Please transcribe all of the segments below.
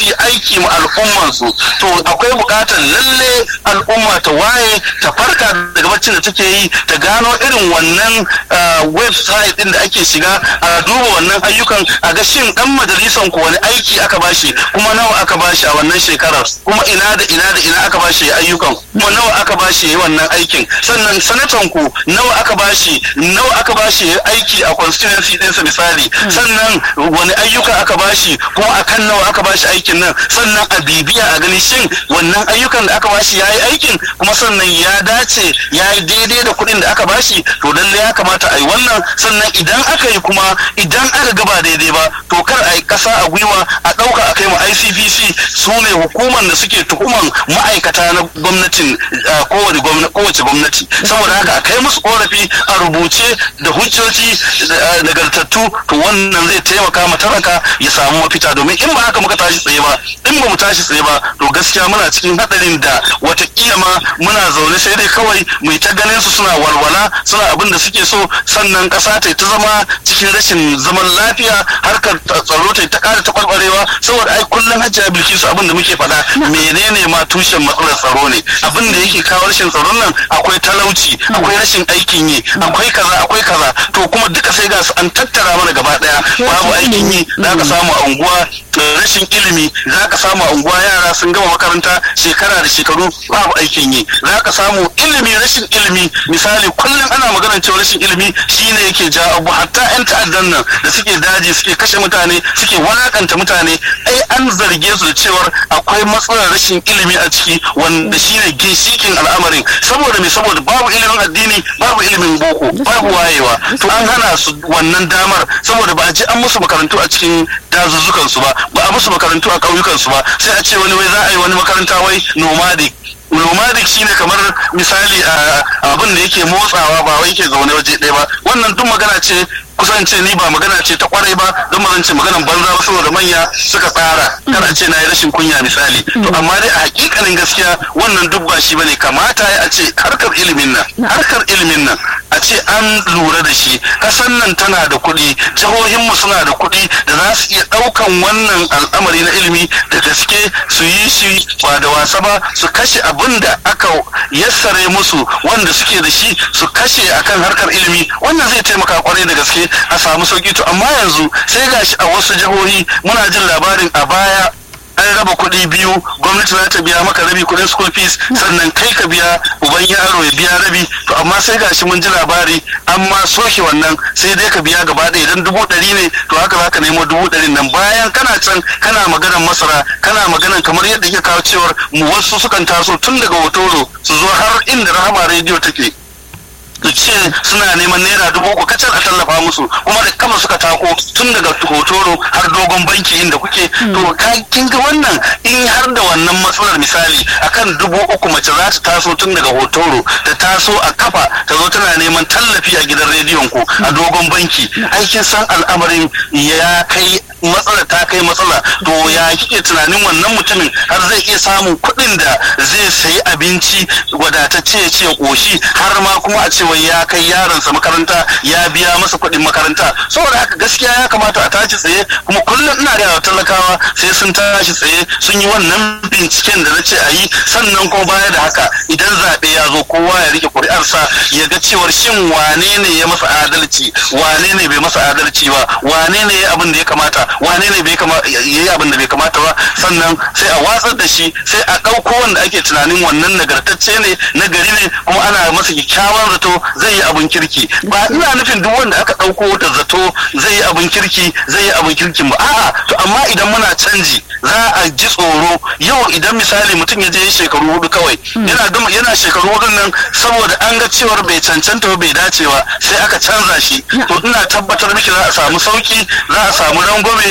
su yi aiki ma al'ummansu to akwai buƙatar lalle al'umma ta waye ta farka daga baccin da take yi ta gano irin wannan website din da ake shiga a duba wannan ayyukan a ga shin dan majalisan ku wani aiki aka bashi kuma nawa aka bashi a wannan shekarar kuma ina da ina da ina aka bashi ayyukan kuma nawa aka bashi wannan aikin sannan sanatan ku nawa aka bashi nawa aka bashi aiki a constituency ɗinsa misali sannan wani ayyuka aka bashi kuma akan nawa aka bashi aikin nan sannan a bibiya a gani shin wannan ayyukan da aka bashi ya yi aikin kuma sannan ya dace ya yi daidai da kuɗin da aka bashi to lalle ya kamata a yi wannan sannan idan aka yi kuma idan aka gaba daidai ba to kar a yi ƙasa a gwiwa a ɗauka a kai mu ICPC su ne hukumar da suke tuhuman ma'aikata na gwamnatin kowace gwamnati saboda haka a kai musu korafi a rubuce da hujjoji nagartattu to wannan zai taimaka ma talaka ya samu mafita domin in ba haka muka tashi tsaye ba in ba mu tashi tsaye ba to gaskiya muna cikin hadarin da watakila ma muna zaune sai dai kawai mu ta ganin su suna walwala suna abin da suke so sannan kasa ta ta zama cikin rashin zaman lafiya harkar tsaro ta ta kara taɓarɓarewa saboda ai kullum hajjiya bilkisu abin da muke faɗa menene ma tushen matsalar tsaro ne abin da yake kawo rashin tsaron nan akwai talauci akwai rashin aikin yi akwai kaza akwai kaza to kuma duka sai ga su an tattara mana gaba daya babu aikin yi za ka samu a unguwa rashin ilimi za ka samu a unguwa yara sun gama makaranta shekara da shekaru babu aikin yi za ka samu ilimi rashin ilimi misali kullum ana maganar cewa rashin ilimi shine yake ja abu hatta yan ta'addan nan da suke daji suke kashe mutane suke walakanta mutane ai an zarge su da cewar akwai matsalar rashin ilimi a ciki wanda shine ginshikin al'amarin saboda me saboda babu ilimin addini babu ilimin boko babu wayewa to an hana su wannan damar saboda ba a ji an musu makarantu a cikin dazuzzukan su ba ba a musu makarantu a ƙauyukan su ba sai a ce wani wai za a yi wani makaranta wai nomadic nomadic shine kamar misali abin da yake motsawa ba wai yake zaune waje ɗaya ba wannan duk magana ce kusan ce ni ba magana ce ta kwarai ba don ba ce maganan banza ba saboda manya suka tsara kana ce na yi rashin kunya misali to amma dai a hakikanin gaskiya wannan duk ba shi bane kamata a ce harkar ilimin nan harkar ilimin nan a ce an lura da shi kasan nan tana da kuɗi jihohinmu suna da kuɗi da za su iya ɗaukan wannan al'amari na ilimi da gaske su yi shi ba da wasa ba su kashe abin da aka yassare musu wanda suke da shi su kashe akan harkar ilimi wannan zai taimaka kwarai da gaske a samu sauki to amma yanzu sai gashi a wasu jihohi muna jin labarin a baya an raba kuɗi biyu gwamnati za ta biya maka rabi kuɗin school fees sannan kai ka biya uban yaro ya biya rabi to amma sai gashi mun ji labari an ma soke wannan sai dai ka biya gaba ɗaya idan dubu ɗari ne to haka za ka nemo dubu ɗari nan bayan kana can kana maganar masara kana maganar kamar yadda ke kawo cewar mu wasu sukan taso tun daga hotoro su zo har inda rahama rediyo take su ce suna neman naira dubu uku kacal a tallafa musu kuma da kama suka tako tun daga hotoro har dogon banki inda kuke to kin ga wannan in har da wannan matsalar misali akan dubu uku mace za ta taso tun daga hotoro ta taso a kafa ta zo tana neman tallafi a gidan rediyon ku a dogon banki aikin san al'amarin ya kai matsala ta kai matsala to ya kike tunanin wannan mutumin har zai iya samun kuɗin da zai sayi abinci wadatacce ya ce koshi har ma kuma a cewa ya kai yaronsa makaranta ya biya masa kuɗin makaranta saboda haka gaskiya ya kamata a tashi tsaye kuma kullum ina da talakawa sai sun tashi tsaye sun yi wannan binciken da na ce a yi sannan kuma baya da haka idan zaɓe ya zo kowa ya rike ƙuri'arsa ya ga cewar shin wane ne ya masa adalci wane ne bai masa adalci ba wane ne ya abin da ya kamata wane ne bai yi abin da bai kamata ba sannan sai a watsar da shi sai a ɗauko wanda ake tunanin wannan nagartacce ne nagari ne kuma ana masa kyakkyawan zato zai yi abin kirki ba ina nufin duk wanda aka ɗauko da zato zai yi abin kirki zai yi abin kirkin ba a'a to amma idan muna canji za a ji tsoro yau idan misali mutum ya je shekaru hudu kawai yana gama yana shekaru hudun nan saboda an ga cewar bai cancanta ba bai dace ba sai aka canza shi to ina tabbatar miki za a samu sauki za a samu rangwame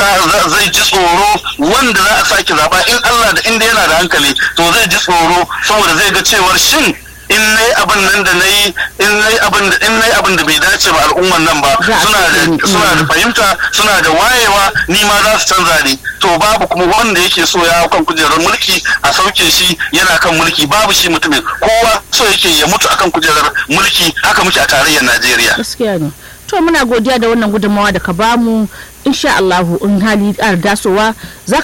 zai ji tsoro wanda za a sake zaba in Allah da inda yana da hankali to zai ji tsoro saboda zai ga cewar shin in nayi abin nan da nayi in nayi abin da in nayi abin da bai dace ba al'umman nan ba suna da suna da fahimta suna da wayewa ni ma za su canza ni to babu kuma wanda yake so ya kan kujerar mulki a sauke shi yana kan mulki babu shi mutumin kowa so yake ya mutu akan kujerar mulki haka muke a tarayyar Najeriya gaskiya ne to muna godiya da wannan gudunmawa da ka bamu insha Allahu in hali ƙara dasowa za